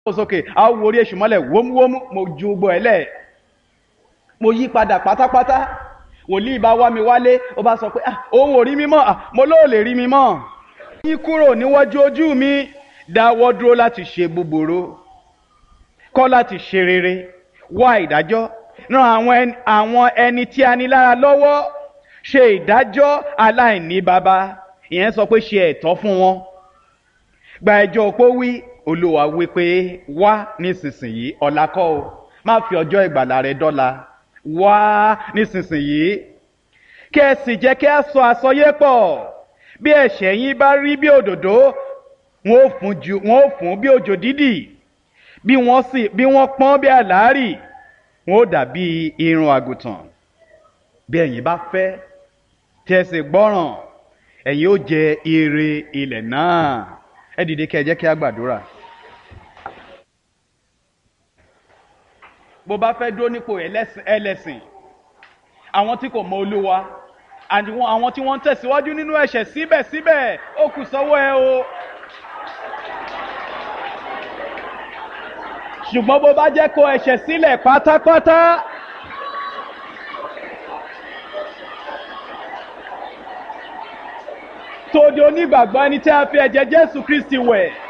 sókè a ó wo orí èṣù mọ́lẹ̀ wómúwómú mo ju gbogbo ẹ̀ lẹ̀ mo yí padà pátápátá wòlíì bá wá mi wálé ó bá sọ pé ah òun ò rí mi mọ́ ah mo lóò lè rí mi mọ́ yín kúrò níwájú ojú mi dáwọ́ dúró láti ṣe búburú kọ́ láti ṣe rere wá ìdájọ́ ran àwọn ẹni, àwọn ẹni tí a ní lára lọ́wọ́ ṣe ìdájọ́ aláìní baba ìyẹn sọ pé ṣe ẹ̀tọ́ fún wọn gba ẹjọ́ opó wí olúwa wí pé wá nísinsìnyí ọ̀la kọ́ o má fi ọjọ́ ìgbàlà rẹ dọ́la wá nísinsìnyí kí ẹ sì jẹ́ kí a sọ àsọyé pọ̀ bí ẹ̀ṣẹ̀ yín bá rí bí òdòdó wọn ò fún ju wọn ò fún bí òjò dídì bí wọ́n sì bí wọ́n pọ́n bí àlárì wọn ò dàbí irun àgùntàn bí ẹ̀yin bá fẹ́ tí ẹ sì gbọ́ràn ẹ̀yin ó jẹ ire ilẹ̀ náà ẹ dìde kí ẹ jẹ́ kí a gbàdúrà. bó bá fẹ́ dúró nípò ẹlẹ́sìn ẹlẹ́sìn àwọn tí kò mọ olúwa àti wọn- àwọn tí wọ́n ń tẹ̀síwájú nínú ẹ̀ṣẹ̀ síbẹ̀síbẹ̀ ó kù sọ́wọ́ ẹ o. ṣùgbọ́n bó bá jẹ́ kó ẹ̀ṣẹ̀ sílẹ̀ pátápátá. tó di onígbàgbọ́ ẹni tí a fi ẹ̀jẹ̀ jésù kristi wẹ̀